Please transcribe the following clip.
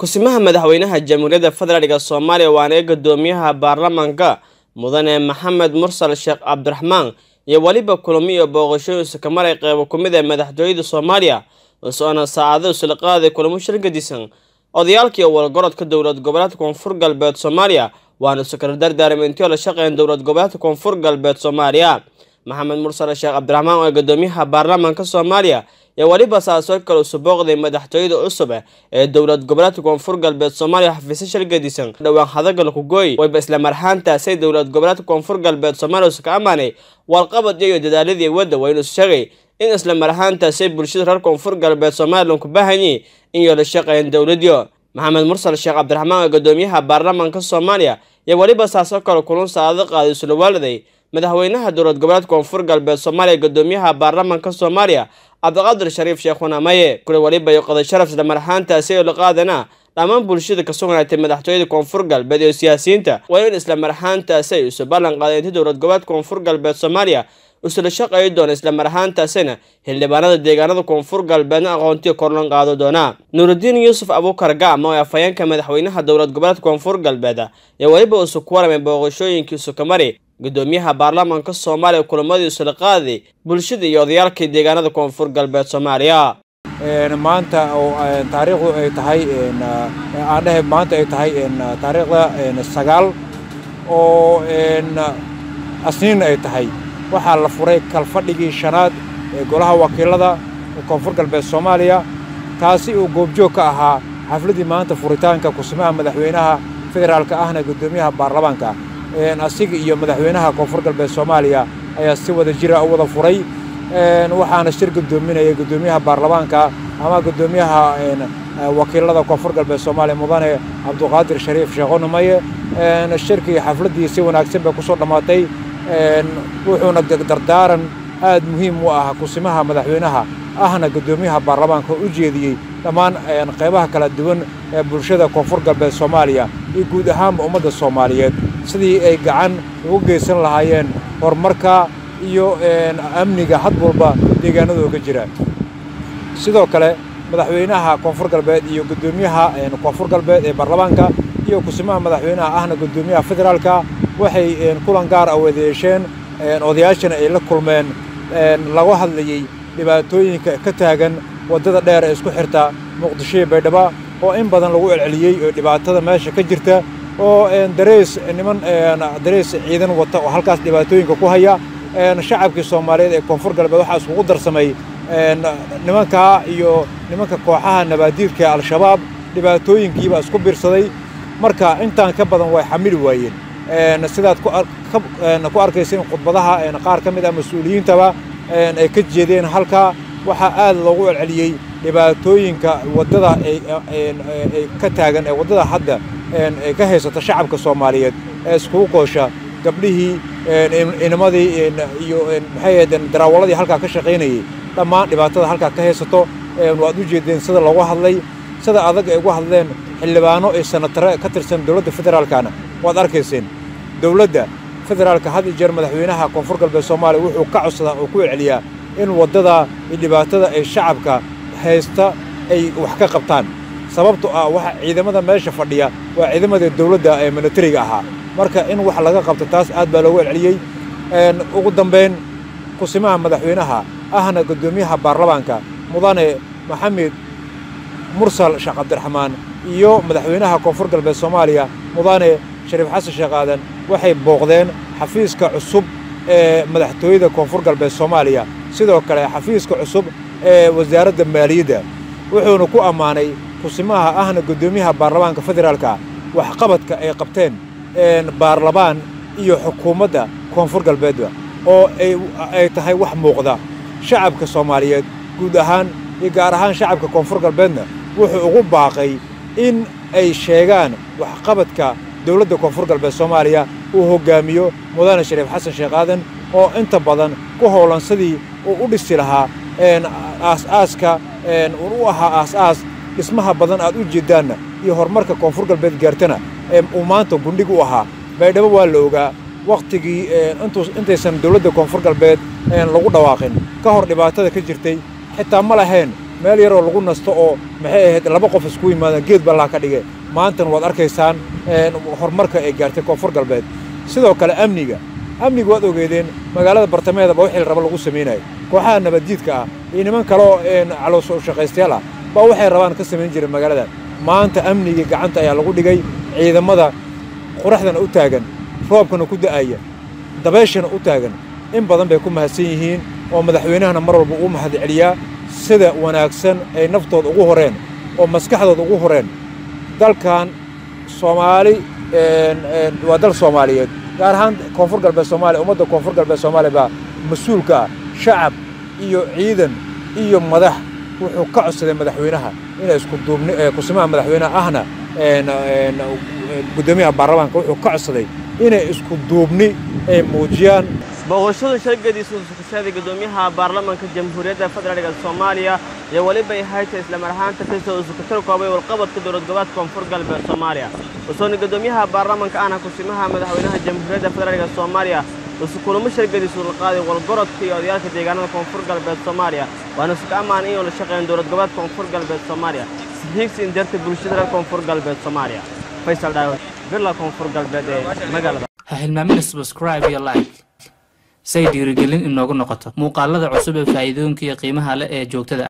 kusimaha madaxweynaha jamhuuriyadda federaalk soomaaliya waana ee guddoomiyaha baarlamaanka mudane maxamed mursal sheekh cabdiraxmaan iyo weliba kulamo iyo booqashooyin sakamalay qeybo ku mid ee madaxtooyada soomaaliya soona saacado isla qaaday kulamo shirgadisan odayaalkii walgorodka dowlad goboleedka koonfur galbeed soomaaliya waana sakar dardaarmentiyo la shaqeyn dowlad goboleedka koonfur galbeed soomaaliya maxamed mursal sheekh cabdiraxmaan oo guddoomiyaha baarlamaanka soomaaliya iyo weliba saasoo kale usu booqday madaxtooyada cusub ee dowlad goboleedka koonfur galbeed soomaaliya xafiisyo shirgadisan dhowaan hadagal kugooy wayba isla marxaantaasay dowlad goboleedka koonfur galbeed soomaaliya usu ka amaanay walqabad iyo dadaaladii wadda waa inuu sheegay in isla marxaantaasay bulshada reer koonfur galbeed somalilan ku baahanyay in yoo la shaqeyn dowladyo maxamed mursal sheekh cabdiraxmaan oo guddoomiyaha baarlamaanka soomaaliya iyo weliba saasoo kale kulun saacado qaaday isla waaliday madaxweynaha dowlad goboleedka koonfur galbeed soomaaliya guddoomiyaha baarlamaanka soomaaliya cabdiqaadir shariif sheekhuna maye kule weliba iyo qoday sharaf isla marxaantaasi oo la qaadana dhammaan bulshada ka sugnaatay madaxtooyada koonfur galbeed iyo siyaasiyiinta waa in isla marxaantaasi ay isu ballan qaadeen intii dowlad goboleedka koonfur galbeed soomaaliya isla shaqeey doona isla marxaantaasina xildhibaanada deegaanada koonfur galbeedna aqoontiya korlan qaado doona nuurudiin yuusuf abuukar gacma oo afhayeenka madaxweynaha dowlad goboleedka koonfur galbeed iyo weliba isu ku waramay booqashooyinkiisu ka mari guddoomiyaha baarlamaanka soomaaliya kulamadii isla qaaday bulshada iyo odayaalkii deegaanada koonfur galbeed soomaaliya maanta oo taariikhdu ay tahay aan dhahay maanta ay tahay taariikhda sagaal oo asniin ay tahay waxaa la furay kalfadhigii shanaad ee golaha wakiilada koonfur galbeed soomaaliya taasi uu goobjoog ka ahaa xafladdii maanta furitaanka kusimaha madaxweynaha federaalka ahna guddoomiyaha baarlamaanka asiga iyo madaxweynaha koonfur galbeed soomaaliya ayaa si wada jira u wada furay waxaana shir guddoominaya guddoomiyaha baarlamaanka ama guddoomiyaha wakiilada koonfur galbeed soomaaliya mudane cabduqaadir shariif sheekhonumaye shirkii xafladdii si wanaagsan bay ku soo dhammaatay wuxuuna dardaaran aad muhiim u ah kusimaha madaxweynaha ahna guddoomiyaha baarlamaanka u jeediyey dhammaan qaybaha kala duwan ee bulshada koonfur galbeed soomaaliya iyo guud ahaanba ummadda soomaaliyeed sidii ay gacan ugu geysan lahaayeen horumarka iyo amniga had walba deegaanadooga jira sidoo kale madaxweynaha koonfur galbeed iyo guddoomiyaha koonfur galbeed ee baarlamaanka iyo kusimaha madaxweynaha ahna guddoomiyaha federaalka waxay kulan gaar ah wada yeesheen odayaashana ay la kulmeen laga hadlayey dhibaatooyinka ka taagan waddada dheer ee isku xirta muqdisho iyo baydhabo oo in badan lagu celceliyey oo dhibaatada meesha ka jirta oo dareys niman dareys ciidan wata oo halkaas dhibaatooyinka ku haya shacabkii soomaaliyeed ee koonfur galbeed waxaa iskugu darsamay nimankaa iyo nimanka kooxaha nabaadiidka ee al-shabaab dhibaatooyinkiibaa isku biirsaday marka intaan ka badan way xamili waayeen sidaad ku arkaysa in khudbadaha qaar ka mid ah mas-uuliyiintaba ay ka jeedeen halkaa waxaa aad loogu celceliyey dhibaatooyinka waddada ay ka taagan ee waddada hadda ay ka haysata shacabka soomaaliyeed ee iskugu qoosha gabdhihii inamadii iyo maxay ahaydeen daraawaladii halkaa ka shaqaynayey dhammaan dhibaatada halkaa ka haysato waad u jeedeen sida loogu hadlay sida adag ay ugu hadleen xildhibaano iyo sanatare ka tirsan dowladda federaalkana waad arkayseen dowladda federaalka had iyo jeer madaxweynaha koonfur galbeed soomaaliya wuxuu ka codsadaa oo ku celceliyaa in waddada iyo dhibaatada ay shacabka haysta ay wax ka qabtaan sababto ah waxa ciidamada meesha fadhiya waa ciidamadii dowladda ee militariga ahaa marka in wax laga qabto taas aad baa loogu celceliyey ugu dambayn kusimaha madaxweynaha ahna guddoomiyaha baarlamaanka mudane maxamed mursal sheekh cabdiraxmaan iyo madaxweynaha koonfur galbeed soomaaliya mudane shariif xasan sheekh aadan waxay booqdeen xafiiska cusub ee madaxtooyada koonfur galbeed soomaaliya sidoo kale xafiiska cusub ee wasaaradda maaliyadda wuxuuna ku ammaanay kusimaha ahna guddoomiyaha baarlamaanka federaalka waxqabadka ay qabteen baarlamaan iyo xukuumadda koonfur galbeedba oo ay tahay wax muuqda shacabka soomaaliyeed guud ahaan iyo gaar ahaan shacabka koonfur galbeedna wuxuu ugu baaqay in ay sheegaan waxqabadka dowladda koonfur galbeed soomaaliya uu hoggaamiyo mudane shariif xasan sheekh aadan oo inta badan ku howlan sidii uu u dhisi lahaa aas-aaska u ahaa aas-aas dhismaha badan aad u jeeddaanna iyo horumarka koonfur galbeed gaartana ee uu maanta gundhig u ahaa baydhabo waa la ogaa wakhtigii intaysan dowladda koonfur galbeed lagu dhawaaqin ka hor dhibaatada ka jirtay xitaa ma lahayn meel yaroo lagu nasto oo maxay ahayd laba qof isku yimaadaan geed ballaa ka dhige maantana waad arkaysaan horumarka ay gaartay koonfur galbeed sidoo kale amniga amniga waad ogeedeen magaalada bartamaheedaba wixii raba lagu samaynayo kooxaha nabaddiidka ah iyo niman kaloo calooso shaqaystayaal ah baa waxay rabaan ka samayn jireen magaalada maanta amnigii gacanta ayaa lagu dhigay ciidamada quraxdana u taagan roobkana ku da'aya dabayshana u taagan in badan bay ku mahadsan yihiin oo madaxweynahana mar walba uu mahad celiyaa sida wanaagsan ay naftooda ugu horeen oo maskaxdooda ugu horeen dalkan soomaali waa dal soomaaliyeed gaar ahaan koonfur galbeed soomaaliya ummadda koonfur galbeed soomaaliya baa mas-uulka ah shacab iyo ciidan iyo madax wuxuu ka codsaday madaxweynaha inay isku duubni kusimaha madaxweynaha ahna guddoomiyaha baarlamaanka wuxuu ka codsaday inay isku duubni ay muujiyaan booqashada shargadiisa usukushaday guddoomiyaha baarlamaanka jamhuuriyadda federaalka soomaaliya iyo welibay hayta islamar ahaanta kasoo usukutar koobay walqabadka dowlad goboleedka koonfur galbeed soomaaliya usooni guddoomiyaha baarlamaanka ahna kusimaha madaxweynaha jamhuuriyadda federaalka soomaaliya usukulamo shargadiisu la qaaday walgorodka iyo odayaalka deegaanada koonfur galbeed soomaaliya waana isuka ammaan inuu la shaqeyn dowlad goboleedka koonfur galbeed soomaaliya sihiigsi indeerta bulshada reer koonfur galbeed soomaaliya faysal dhaawad birla koonfur galbeed ee magaalada ha hilmaamina subscribe iyo like say dhiirigelin inoogu noqoto muuqaalada cusub ee faa'iidooyinka iyo qiimaha leh ee joogtada